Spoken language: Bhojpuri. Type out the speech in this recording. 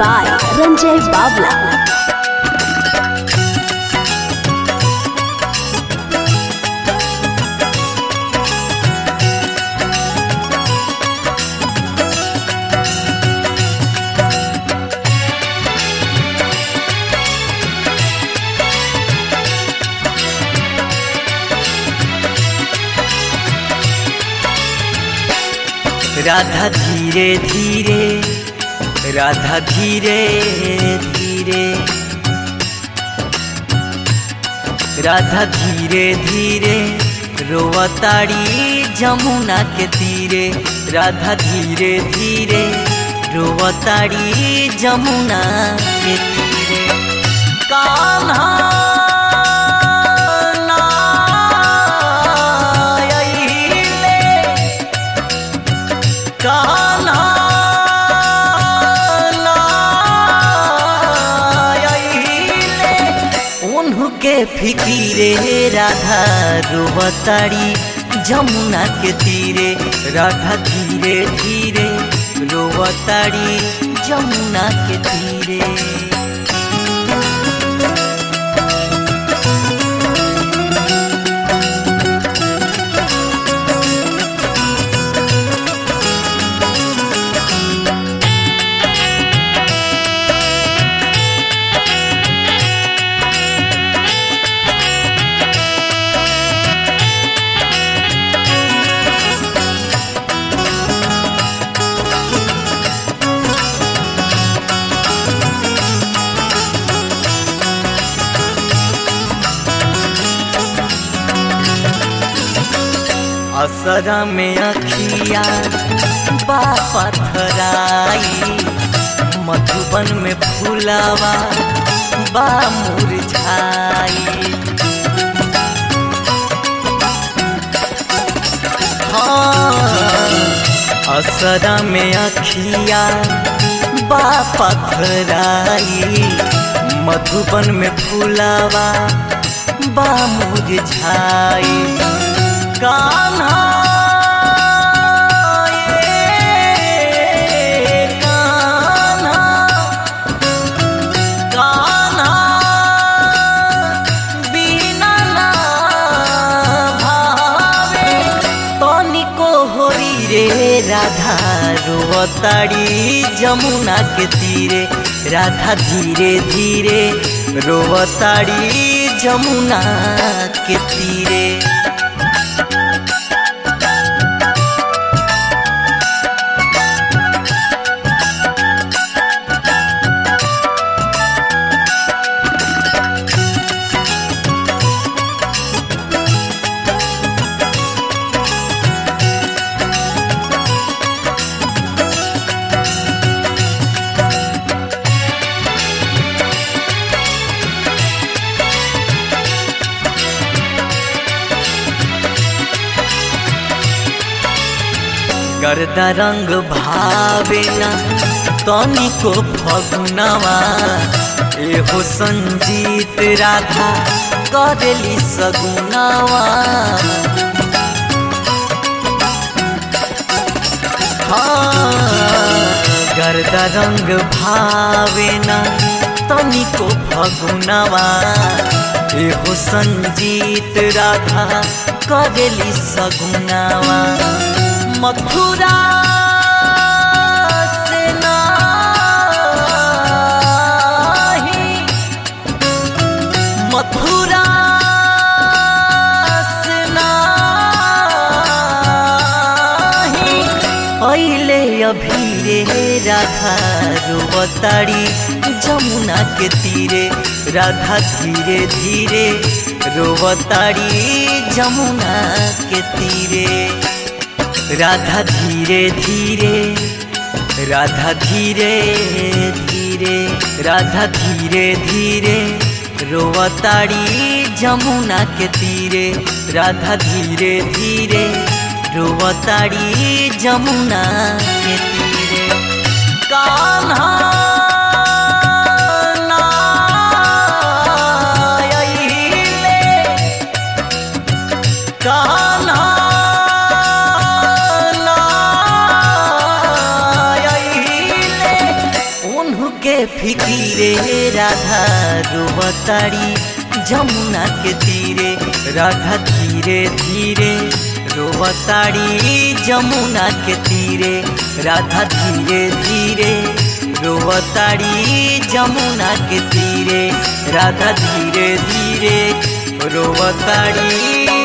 by Ranjay Bavla. राधा धीरे धीरे राधा धीरे धीरे राधा धीरे धीरे रोवताड़ी जमुना के तीरे राधा धीरे धीरे रोवताड़ी जमुना के तीरे कान्हा ना अइले, कान्हा ना अइले, उनके फिकीरे राधा रोवताड़ी जमुना के तीरे राधा धीरे धीरे रोवताड़ी जमुना के तीरे असरा में अखिया बापा थराई मधुबन में फूलावा बा मुरझाई हाँ असरा में अखिया बापा थराई मधुबन में फूलावा बा मुरझाई कान्हा ये कान्हा कान्हा बिना ना भावे तनिको होरी रे राधा रोवताड़ी जमुना के तीरे राधा धीरे धीरे रोवताड़ी जमुना के तीरे गर्दा रंग भावेना तनिको फगुनवा एहो संजीत राधा करेली सगुनवा हाँ, गर्दा रंग भावेना तनिको फगुनवा एहो संजीत राधा करेली सगुनवा मथुरा से नाही मथुरा से नाही अइले अभी रे राधा रोवताड़ी जमुना के तीरे राधा धीरे धीरे रोवताड़ी जमुना के तीरे राधा धीरे धीरे राधा धीरे धीरे राधा धीरे धीरे रोवताड़ी जमुना के तीरे राधा धीरे धीरे रोवताड़ी जमुना के तीरे कान्हा ना अइले, कान्हा ना फिकीरे राधा रोवताड़ी जमुना के तीरे राधा धीरे धीरे रोवताड़ी जमुना के तीरे राधा धीरे धीरे रोवताड़ी जमुना के तीरे राधा धीरे धीरे रोवताड़ी